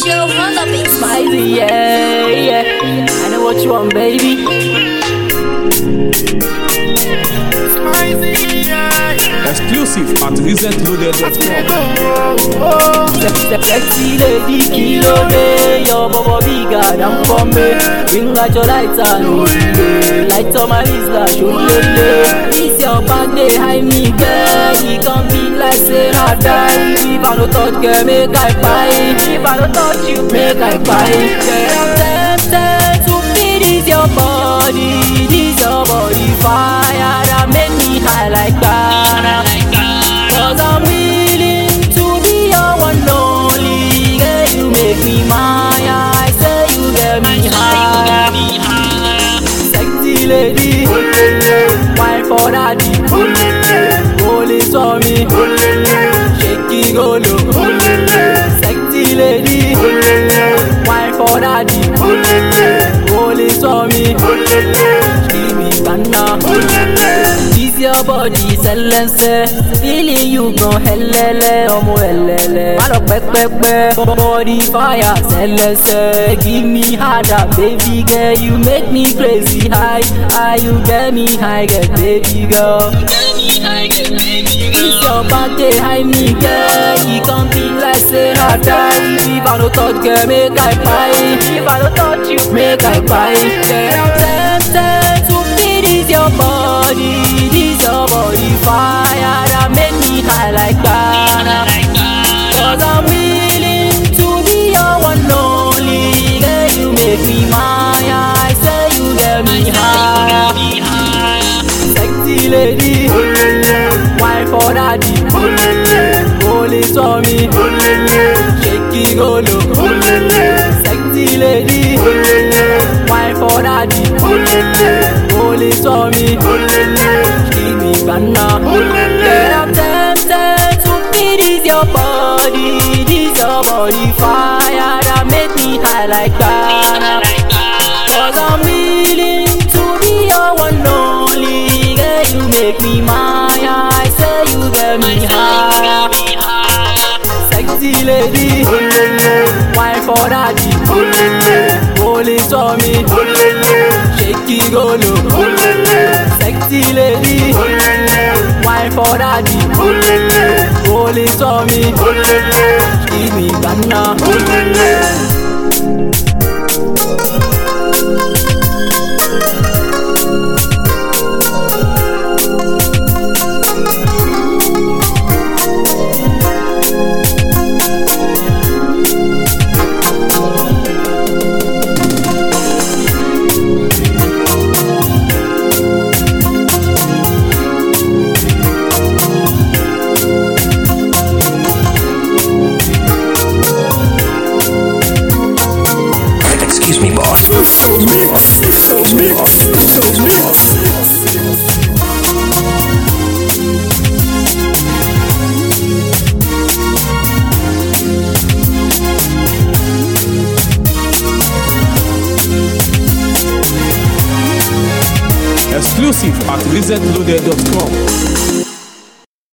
Joe on the beat. Smiley, yeah, yeah. I know what you want, baby. Exclusive at recentloaded.com. Sexy lady, kilo day, your baba bigger than Bombay. Bring out your lights and hold it. Light on my Isla, show lele. This your birthday, high me girl. He can be like say I die. If I don't touch, girl, make I buy. If I don't touch you, make I buy. Girl, I'm tempted to feel this your body, this your body fire that make me high like that. Cause I'm willing to be your one only Girl, you make me mine I say you get me high Sexy lady Wine for daddy Roll it on me Shake it go low Sexy lady Wine for daddy Roll it on me Give me banana This your body silence Feeling you go helele Ọmọ helele Má lọ pẹ́pẹ́pẹ́ Body fire silence Give me harder baby girl You make me crazy high High you get me high get baby girl This your birthday high me girl You can be like say I die If I don't touch girl make I buy If I don't touch you make I buy Girl I'm tempted to feel this your body This your body fire that make me high like that Cause I'm willing to be your one only Girl you make me mine I say you get me high Sexy lady Wine for daddy Roll it on me Shake it go low Sexy lady Wine for daddy Roll it on me Give me banana Girl I'm tempted to feel this your body This your body fire That make me high like that Cause I'm willing to be your one only Girl, you make me mine I say you get me high Sexy lady Wine for daddy Roll it on me Shake it go low Sexy lady Wine for daddy Roll it on me Give me banana Excuse me, boss. Exclusive at recentloaded.com.